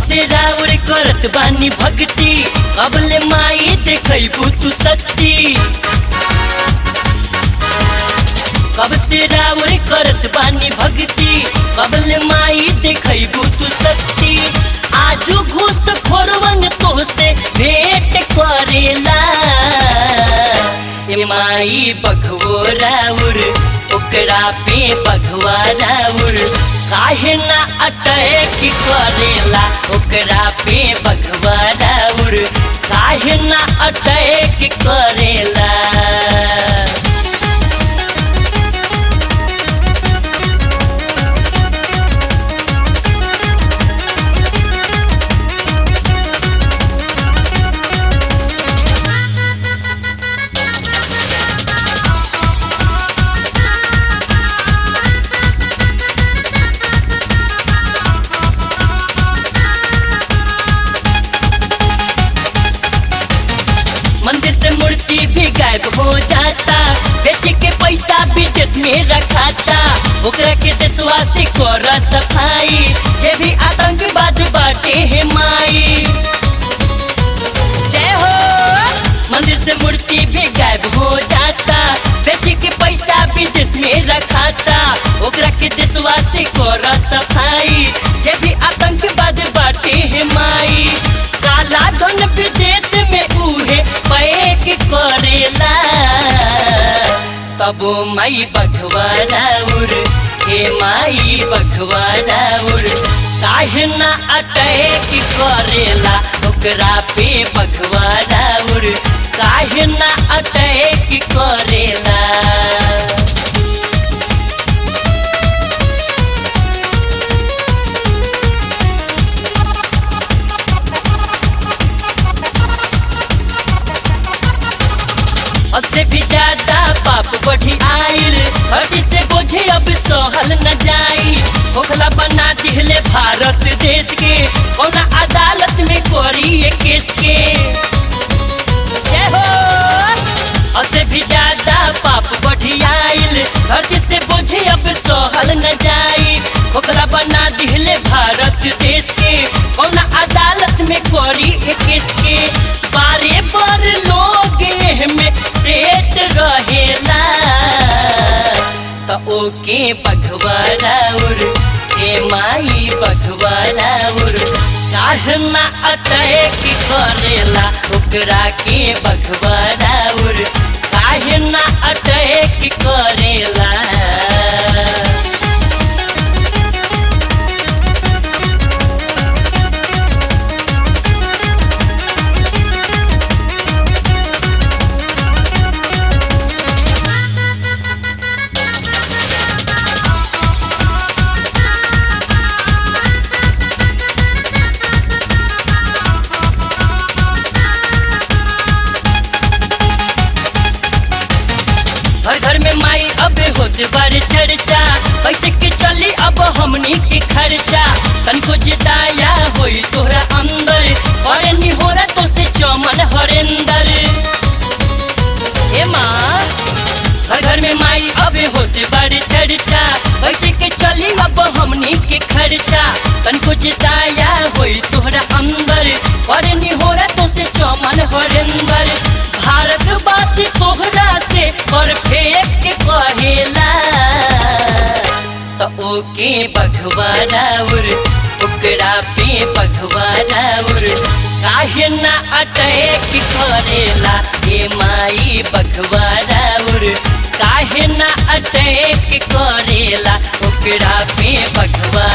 से राउर करत बानी भक्ति अबले माई देखैबू तू सत्ती कब से राउर करत बानी भक्ति कबले माई देखैबू तू सत्ती आजू घूस खोरवन तो से भेंट करेला ए माई बघवो राउर ओकरा पे बघवा राउर काहे ना अटैक करेला ओकरा पे बघवा राउर काहे ना अटैक करेला मंदिर से मूर्ति भी गायब हो जाता बेच के पैसा विदेश में रखाता ओकरा के देशवा से कर सफाई जे भी आतंकवाद बाटे है माई जय हो मंदिर से मूर्ति भी गायब हो जाता बेच के पैसा विदेश में रखाता ओकरा के देशवा से कर सफाई जे भी आतंकवाद बाटे है माई काला धन विदेश में उहे पैक करेला तब माई बघवा राउर हे माई बघवा राउर काहे ना अटैक करेला ओकरा पे बघवा राउर काहे ना अटैक करेला अब से भी ज्यादा पाप बढ़ी आइल हटी से बोझे अब सहल न जाई ओखला बना दिहले भारत देश के कौना अदालत में करी ये केस के जय हो अब से भी ज्यादा पाप बढ़ी आइल धरती से बोझे अब सहल न जाई ओखला बना दिहले भारत देश के कौना अदालत में करी ये केस के बारे बार लोग में सेट रहेला त ओके बघवा राउर ए माई बघवा राउर काहना अटैक करेला ओकरा के बघवा राउर काहे ना अटैक करेला हर घर में माई अब होत बार चर्चा पैसे के चली अब हमनी के खर्चा तनको जिताया होई तोहरा अंदर और निहोरा तो से चमन हरेंदर ए माँ हर घर में माई अब होत बार चर्चा पैसे के चली अब हमनी के खर्चा तनको जिताया होई तोहरा अंदर और निहोरा तो से चमन हरेंदर भारतवासी तोहरा से परफेक्ट कहेला त ओके बघवा राउर ओकरा पे बघवा राउर काहे ना अटैक करेला ए माई बघवा राउर काहे ना अटैक करेला ओकरा पे बघवा